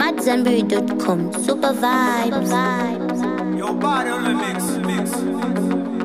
AmadZanbury.com. Super vibes. Your body on the mix, mix.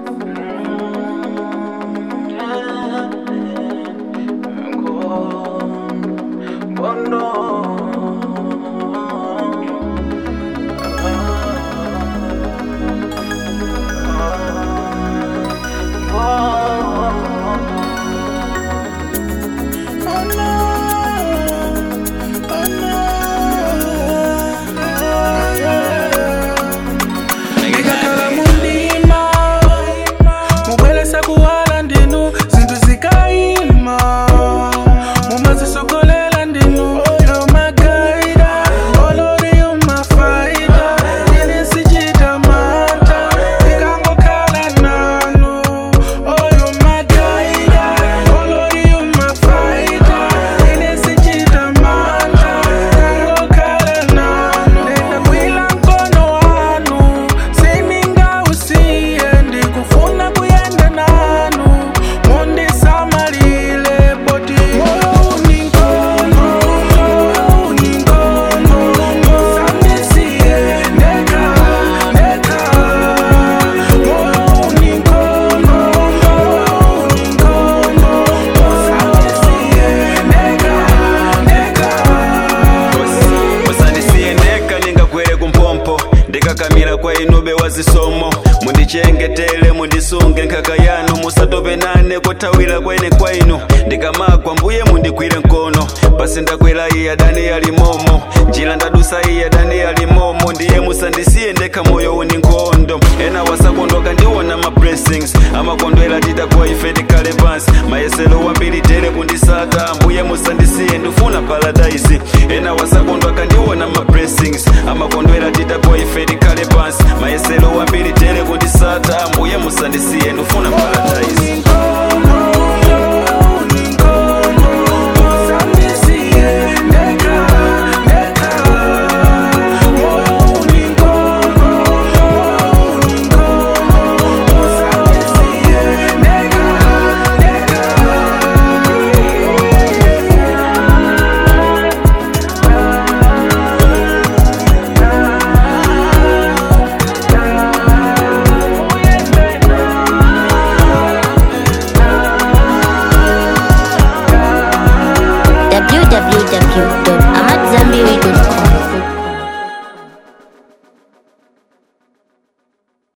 ndikakhala mundima mubweresa kuwala ndinu zinthu zikayima mumazisogolela ndinu yomagaida olori yomafaida ine sichita mata ikangokhala nanu oyomagaida olori yomafaida ine sichita mata ikangokhala nanu ndindakwila mkono wanu siningausiye ndikufuna kuyenda nanu mundisamalile boti moyo uninkono moyo uninkono musandisiye ndeka ndeka moyo uninkono moyo uninkono musandisiye ndeka ndeka musandisiyendeka ningagwere kumpompo ndikakamira kwa inube wazisomo mundichengetele mundisunge nkhaka yanu musatope nane kothawira kwene kwainu ndikamagwa mbuye mundigwire mkono pasi ndakwera iye adani alimomo njira ndadusa iye adani alimomo ndiye musandisiye ndekha moyo uni nkhondo ena wasakondoka ndiwona ma blessings amakondwera titakuwa ife tikhale pansi mayesero wambiri tere kundisata mbuye musandisiye ndifuna paradise